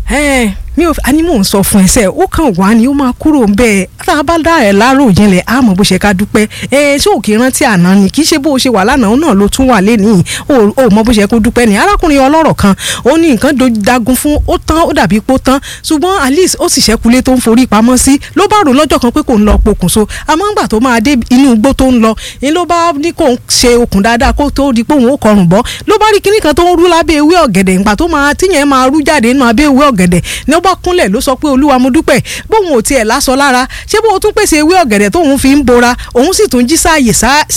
ẹ mi ò àní mò ń sọ fún ẹsẹ ó kàn wá ni ó máa kúrò ń bẹ́ẹ̀ tá a bá dá ẹ lárò jinlẹ̀ á mọ̀ bó ṣe ká dúpẹ́ ẹ ṣé òkè rántí àná ni kì í ṣe bó ṣe wà lánàá náà ló tún wà lẹ́nìí ó mọ̀ bó ṣe kó dúpẹ́ ni arákùnrin ọlọ́rọ̀ kan ó ní nǹkan dagun fún ó tán ó dàbí pó tán ṣùgbọ́n alice ó sì ṣẹ́kulé tó ń forí pamọ́ sí ló bá rò lọ́jọ́ kan pé kò ń lọ pokùnso àmọ́ ńgbà tó máa dé inú igbó tó ń lọ ni ló bá ní kó ń ṣe okùn dáadáa kó tó di pé òun ó kọrùn bọ́ ló bá rí kinní kan tó ń rú lábẹ́ ewé ọ̀gẹ̀dẹ̀ ńgbà tó máa tíyẹn máa rú jáde nínú abẹ́ ewé ọ̀gẹ̀dẹ̀ ni ó bá kúnlẹ̀ ló sọ pé olúwa mo dúpẹ́ bóun ò tiẹ̀ lásọ lára ṣé bóun tún pèsè ewé ọ̀gẹ̀dẹ̀ tóun fi ń bora òun sì tún jí sáàyè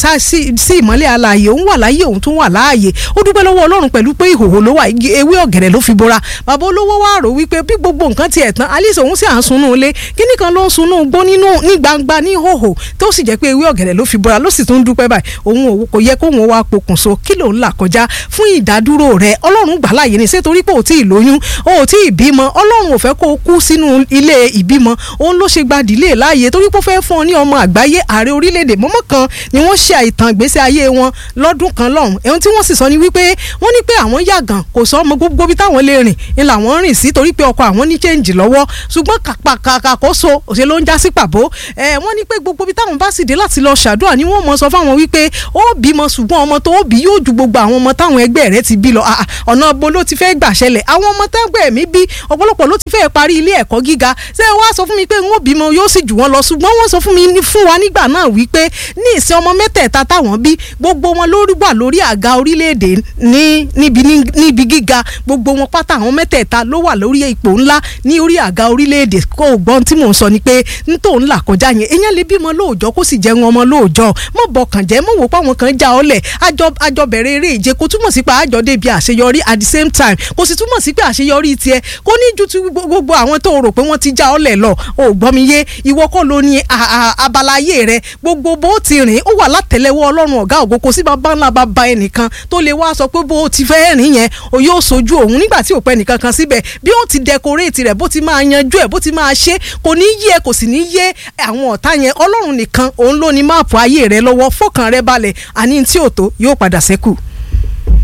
sí ìmọ́lẹ̀ alààyè òun wà láàyè òun tún wà láàyè ó dúpẹ́ lọ́wọ́ ọlọ́run pẹ̀lú pé ìhòhò ló wà ewé ọ̀gẹ̀dẹ̀ ló fi bora bàbá olówó wá rò wípé bí gbogbo nǹkan tiẹ̀ tán alice òun sì à ń sunú ilé kíní kan ló ń sunú gbó nínú ní gbangba ní ìhòhò tó sì jẹ́ pé ewé ọ̀gẹ̀dẹ̀ ló fi bora ló sì tún dúpẹ́ báyìí òun kò yẹ kóun wá pokùnso kí lòun là kọjá fún ìdádúró rẹ̀ ọlọ́run gbà láàyè ní sẹ́torí pé ò tí ì lóyún ò tí ì bímọ ọlọ́run ò fẹ́ kó o kú sínú ilé ìbímọ òun ló ṣe gba dìlé láàyè torí pé ó fẹ́ fún ọ ní ọmọ àgbáyé ààrẹ orílẹ̀-èdè mọ́mọ́ kan ni wọ́n ṣe àìtàn ìgbésí ayé wọn lọ́dún kan lọ́hùn ẹ̀hún tí wọ́n sì sọ ni wípé wọ́n ní pé àwọn yàgàn kò sọ ọmọ gbogbo bí táwọn lè rìn ni làwọn rìn sí torí pé ọkọ àwọn ní chẹ́ǹjì lọ́wọ́ ṣùgbọ́n kàkà kó so òṣè ló ń já sí pàbó ẹ̀ wọ́n ní pé gbogbo bí táwọn bá sì dé láti lọ ṣàdúrà ni wọ́n mọ̀ sọ fáwọn wípé ó bímọ ṣùgbọ́n ọmọ tó bí yóò ju gbogbo àwọn ọmọ táwọn ẹgbẹ́ rẹ̀ ti bí lọ ọ̀nà bo ló ti fẹ́ gbà ṣẹlẹ̀ àwọn ọmọ tẹ́gbẹ́ mi bí ọ̀pọ̀lọpọ̀ ló ti fẹ́ parí ilé ẹ̀kọ́ gíga ṣé wàá sọ fún mi pé n ó bímọ yóò sì jù wọ́n lọ ṣùgbọ́n wọ́n sọ fún mi fún wa nígbà náà wípé ní ìsìn ọmọ mẹ́tẹ̀ẹ̀ta táwọn bí gbogbo wọn lórí wà lórí àga orílẹ̀-èdè ní níbi níbi gíga gbogbo wọn pátá àwọn mẹ́tẹ̀ẹ̀ta ló wà lórí ipò ńlá ní orí àga orílẹ̀-èdè kó o gbọ́n tí mò ń sọ ni pé n tó ń là kọjá yẹn èèyàn lè bímọ lóòjọ́ kó sì jẹun ọmọ lóòjọ́ mọ̀ bọkàn jẹ́ mọ̀ wò pé àwọn kan já ọ lẹ̀ àjọ bẹ̀rẹ̀ eré ìje kò túmọ̀ sí pé àjọ débi àṣeyọrí at the same time kò sì túmọ̀ sí pé àṣeyọrí tiẹ̀ kò ní ju ti gbogbo àwọn tó rò pé wọ́n ti já ọ lẹ̀ lọ ò gbọ́ mi yé ìwọ kọ́ ló ní abala ayé rẹ gbogbo bó ti rìn ó wà látẹ̀lẹ́wọ́ ọlọ́run ọ̀gá ògo kò sí bàbá ńlá bàbá ẹnìkan tó lè wá sọ pé bó ti fẹ́ rìn yẹn o yóò sojú òun nígbà tí ò pẹ́ nìkan kan síbẹ̀ bí ó ti dẹkoréètì rẹ̀ bó ti máa yanjú ẹ̀ bó ti máa ṣe kò ní yé kò sì ní yé àwọn ọ̀tá yẹn ọlọ́run nìkan òun ló ní máàpù ayé rẹ lọ́wọ́ fọkàn rẹ balẹ̀ àní tí ò tó yóò padà ṣẹ́kù.